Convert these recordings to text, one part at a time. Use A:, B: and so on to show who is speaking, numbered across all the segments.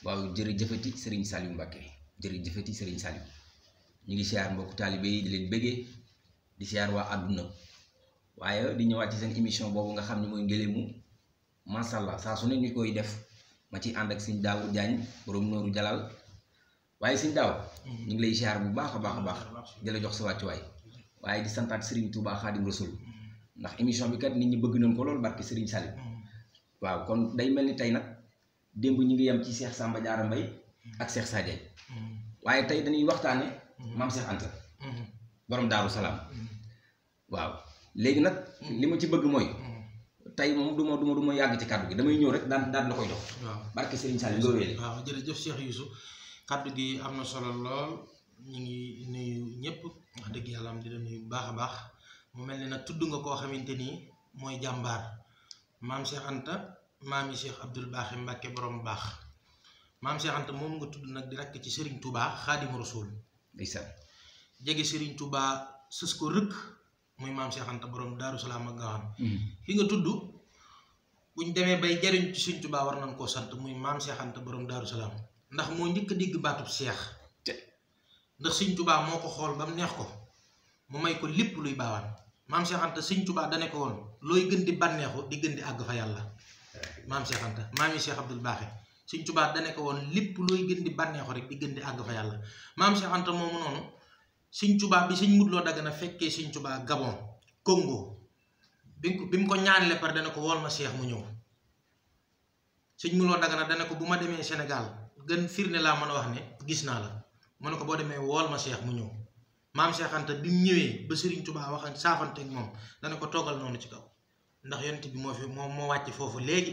A: waaw jërëjëfati Serigne Saliou Mbacké jërëjëfati Serigne Saliou ñu ngi siyaar mbokku taalibe yi di leen bëggee di siyaar waa àdduna waaye di ñëwaat ci seen émission boobu nga xam ne mooy ngélému macha allah saa su ne ñu koy def ma ci ànd ak sëñ Daawur Jaañ borom nooru jalal waaye sëñ daaw ñu ngi lay siyaar bu baax a baax a baax di la jox sa wàccuwaay waaye di santaat Serigne Touba Xaadim Rasul ndax émission bi kat nit ñi bëgg nañ ko loolu barke Serigne Saliou waaw kon day mel ni tey nag démb ñu ngi yem ci Cheikh Samba Diarra Mbaye ak Cheikh Sadio waaye tey dañuy waxtaane maam Cheikh Anta borom Daaru Salaam waaw léegi nag li ma ci bëgg mooy tey moom du ma du ma du ma yàgg ci kàddu gi damay ñëw rek daan daan la koy jox
B: waaw
A: barke Serigne Saliou nga wéele
B: waaw jërëjëf Cheikh Youssou kàddu gi am na solo lool ñu ngi nuyu ñëpp wax dëgg yàlla am di la nuyu bu baax a baax mu mel ni nag tudd nga koo xamante ni mooy jàmbaar maam Cheikh Anta maami Cheikh Abdoul Baaxi Mbàkke borom baax maam Cheikh Anta moom nga tudd nag di rakk ci Serigne Touba Xaadimu Rasuul
A: ndeysaan
B: jege Serigne Touba sës ko rëkk muy maam Cheikh Anta borom Daaru Salaam ak Gaawaan ki nga tudd buñ demee bay jariñ ci Serigne Touba war nañ koo sant muy maam Cheikh Anta borom Daaru Salaam ndax moo njëkk a dégg baatub Cheikh ndax Serigne Touba moo ko xool ba mu neex ko mu may ko lépp luy baawaan maam Cheikh Anta Serigne Touba dane ko woon looy gën di bànneexu di gën di àgg fa yàlla maam Cheikh Anta maami Cheikh Abdoul Baaxe Serigne Touba dane ko woon lépp looy gën di bànneexu rek di gën di àgg fa yàlla maam Cheikh Anta moomu noonu Serigne Touba bi Serigne Modou Lo Dagana fekkee Serigne Touba Gabon Congo bi mu ko bi mu ko ñaanale par dana ko wool ma Cheikh mu ñëw Serigne Modou Lo Dagana dana ko bu ma demee Sénégal gën firnde laa mën a wax ne gis naa la mu ne ko boo demee wool ma Cheikh mu ñëw maam Cheikh Anta bi mu ñëwee ba Serigne Touba wax ak saafante ak moom dana ko toogal noonu ci kaw ndax yonent bi moo fi moo moo wàcc foofu léegi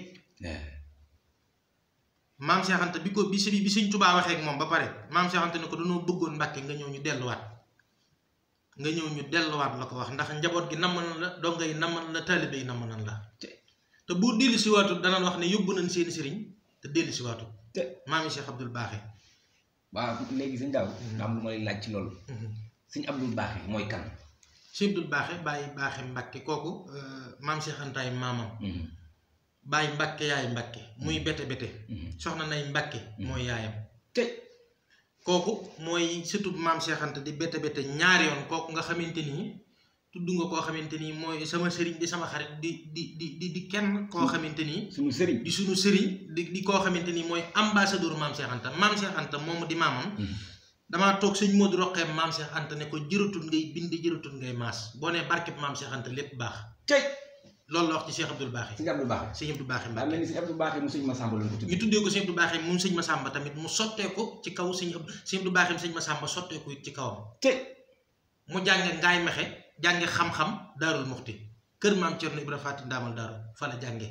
B: maam Cheikh Anta bi ko bi si bi Serigne Touba waxee ak moom ba pare maam Cheikh Anta ne ko dañoo bëggoon Mbàkke nga ñëw ñu delluwaat nga ñëw ñu delluwaat la ko wax ndax njaboot gi namm nan la donga yi namm nan la taalibe yi namm nan la te bu dellu si waatu danañ wax ne yóbbu nañ seeni sëriñ te dellu si waatu
A: te
B: maami Cheikh Abdoul Baaxe
A: waaw léegi sëñ daaw nga am lu ma lay laaj ci loolu sëñ Abdoul Baaxe mooy kan
B: Cheikh Abdoul Baaxe bàyyi Baaxe Mbàkke kooku maam Cheikh Antaay maamam bàyyi Mbàkke yaay Mbàkke muy bete bete soxna nay Mbàkke mooy yaayam
A: te
B: kooku mooy surtout maam Cheikh Anta di bete bete ñaari yoon kooku nga xamante nii tudd nga koo xamante nii mooy sama sëriñ di sama xarit di di di di di kenn koo xamante nii
A: suñu sëriñ
B: di suñu sëriñ di di koo xamante nii mooy ambassadeur maam Cheikh Anta maam Cheikh Anta moomu di maamam damaa toog sëñ Modou Roqeem maam Cheikh Anta ne ko jëratul ngay bind jëratul ngay maas boo nee barkeb maam Cheikh Anta lépp baax
A: tey
B: loolu la wax ci Cheikh Abdoul Baaxe
A: sëñ Abdoul Baaxe
B: sëñ Abdou Baaxe
A: daa
B: Mbàkke
A: mel ni sëñ Abdoul Baaxe mu sëñ Masamba lañ ko tudd
B: ñu tuddee ko sëñ Abdou Baaxe moom sëñ Masamba tamit mu sotteeku ci kaw sëñ Abdou sëñ Abdou Baaxe sëñ Masamba sotteeku it ci kawam
A: te
B: mu jànge ngaay mexe jànge xam-xam daarul muxti kër maam Cerno Ibra Faati ndaamal daaru fa la jànge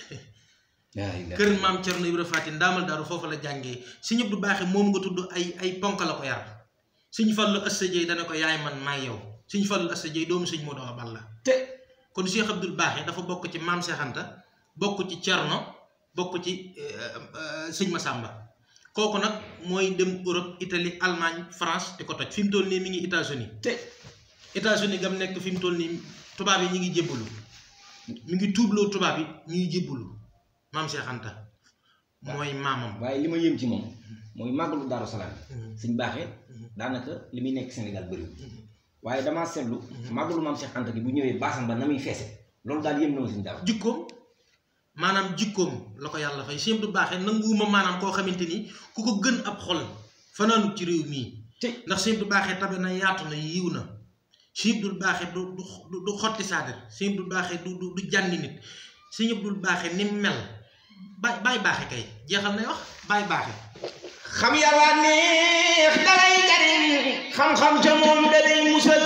A: yaa ilaaha
B: kër maam Cerno Ibra Faati ndaamal daaru foofu la jàngee sëñ Abdou Baaxe moom nga tudd ay ay ponk la ko yar sëñ Fallu Asta Jeey dana ko yaay man maay yow sëñ Fallu Asta Jeey doomu sëñ Modou Awa Balla
A: te
B: kon Cheikh Abdoul Baaxe dafa bokk ci maam Cheikh Anta bokk ci Cerno bokk ci sëñ Masamba kooku nag mooy dem Europe Italie Allemagne France di ko toj fi mu toll nii mi ngi États-Unis
A: te
B: États-Unis gam nekk fi mu toll nii tubaab yi ñu ngi jébbalu mi ngi tuubloo tubaab yi ñu ngi jébbalu maam Cheikh Anta mooy maamam.
A: waaye li ma yéem ci moom mooy màggalu Daaru Salaam sëñ Baaxe daanaka li muy nekk Sénégal bëriwul waaye damaa seetlu màggalu maam Cheikh Anta gi bu ñëwee baasam ba na muy feese loolu daal yéem na ma sëñ daaw
B: jikkoom maanaam jikkoom la ko yàlla fay Cheikh Abdou Baaxe nanguwuma maanaam koo xamante ni ku ko gën ab xol fanaanut ci réew mii
A: te
B: ndax Cheikh Abdou Baaxe tabe na yaatu na yiw na Cheikh Abdou Baaxe du du du xotti saadir Cheikh Abdou Baaxe du du du jànni nit Cheikh Abdou Baaxe ni mu mel baay baay baaxe kay jeexal nay wax baay baaxe
A: xam yàlla neex dalay jariñ xam-xam ca moom dalay musal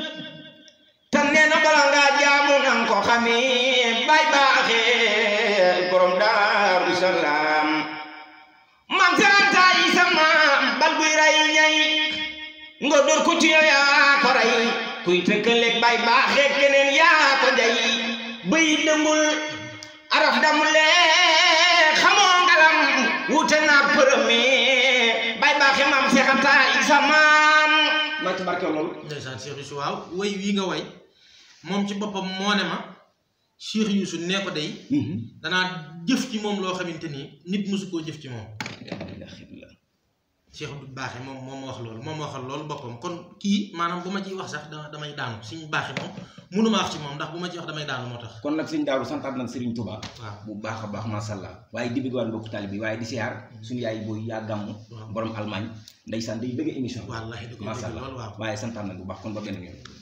A: te nee na bala ngaa jaamu nang ko xamee bay baaxee borom daaru salaam mam saranta yi sa maam bal buy ray ñay nga dóor ko ci yow yaa ko rey kuy tëkkaleeg bay baaxee keneen yaa ko jay bëy dëngul araf damulee xamoo ngalam wuute naa përëmi bay baaxe maam seexanta isa maam maa ci barke loolu
B: ndeysaan Cheikh Youssou waaw way wii nga way moom ci boppam moo ne ma Cheikh Youssou nee ko day danaa jëf ci moom loo xamante ni nit mosu koo jëf ci moom Cheikh Abdou Baaxe moom moom ma wax loolu moom ma waxal loolu boppam kon kii maanaam bu ma ciy wax sax da damay daanu suñu baaxe moom mënuma wax ci moom ndax bu ma ci wax damay daanu moo tax
A: kon nag sëñ Daaru santaat nag Serigne Touba
B: waaw
A: bu baax a baax macha allah waaye di bëgg waan mbokku taali bi waaye di siyaar suñu yaay booy yaa gàmm
B: waaw
A: borom Allemagne ndeysaan day bëgg émission bi
B: wallaahi da koy
A: macha
B: dégg
A: allah
B: loolu waaw
A: waaye santaat nag bu baax kon ba beneen yoon